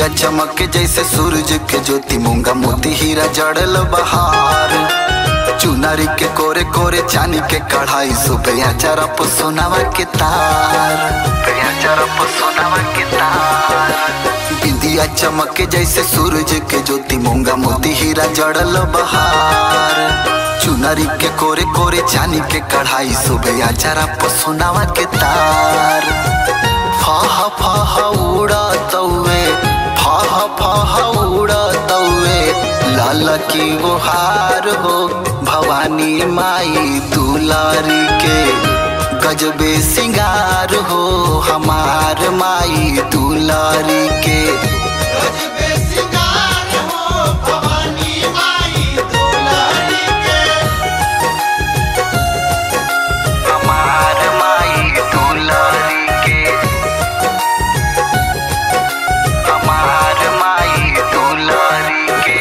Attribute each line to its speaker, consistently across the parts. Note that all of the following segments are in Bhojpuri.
Speaker 1: बिंदिया चमक जैसे सूरज के ज्योति मूंगा मोती हीरा जड़ल बहार चुनरी के कोरे कोरे चांदी के कढ़ाई सुबह चरप सोनावा के तार चरप सोनावा के तार बिंदिया चमक जैसे सूरज के ज्योति मूंगा मोती हीरा जड़ल बहार चुनरी के कोरे कोरे चांदी के कढ़ाई सुबह चरप सोनावा के तार फाह फाह उड़ा तौवे फाह फाह उड़ा तौवे लाल की गुहार हो भवानी माई दुलारी के गजबे सिंगार हो हमार माई दुलारी के
Speaker 2: गजबे सिंगार हो भवानी माई दुलारी के
Speaker 1: हमार माई दुलारी के हमार माई दुलारी के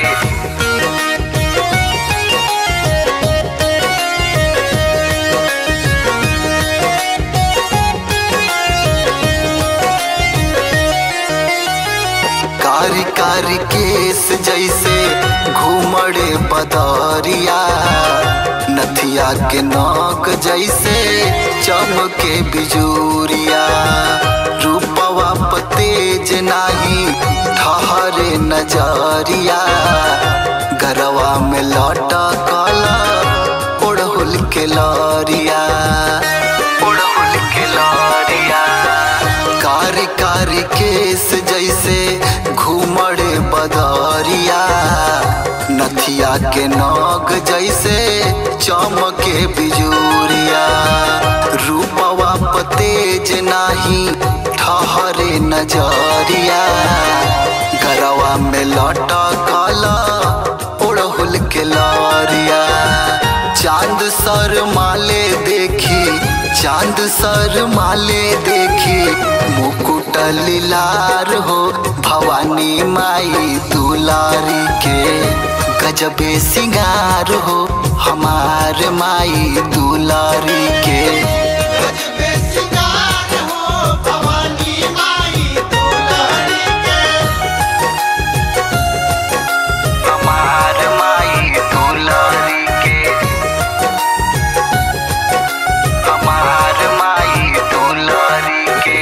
Speaker 1: कारी कारी केस जैसे घूमड़े बदरिया नथिया के नौक जैसे चमके बिजूरिया रूपवा तेज नाही ठहरे नजरिया गरवा में लौटा काला उड़हुल के लौरिया उड़हुल के लौरिया कारी कारी केस जैसे घूमड़े बदरिया नथिया के नौक जैसे चमके बिजूरिया रूपवा तेज नाही ठहरे नजरिया गरवा में लौटा काला उड़हुल के लौरिया चांद सर माले देखी चांद सर माले देखी मुकुट लीलार हो भवानी माई दुलारी के गजबे सिंगार हो हमार माई दुलारी के
Speaker 2: गजबे सिंगार हो भवानी माई दुलारी के
Speaker 1: हमार माई दुलारी के हमार माई दुलारी के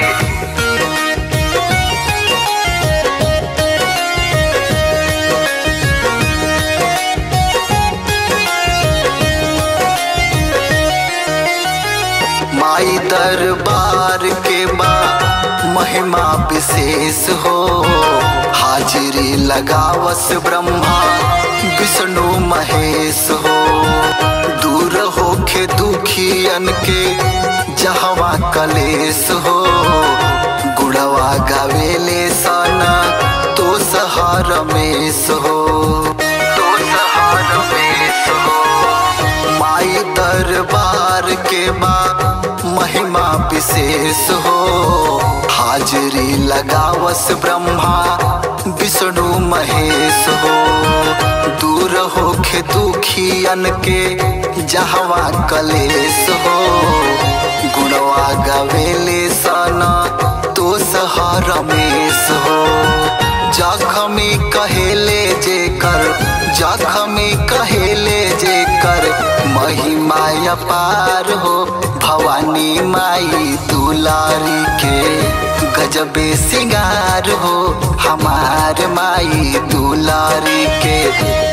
Speaker 1: माई दरबार के बा महिमा विशेष हो हाजिरी लगावस ब्रह्मा विष्णु महेश हो दूर होखे दुखियन के जहवा कलेश हो गुड़वा गावेले सना तो सहार रमेश हो तो सहार रमेश हो माई दरबार के बाद महिमा विशेष हो हाजिरी लगावस ब्रह्मा विष्णु महेश हो दूर होखे दुखियन के जहवा कलेश हो गुणवा गवेले सना तो सहा रमेश हो जखमी कहेले जे कर जखमी कहेले जे कर महिमा अपार हो भवानी माई दुलारी के गजबे सिंगार हो हमार माई दुलारी के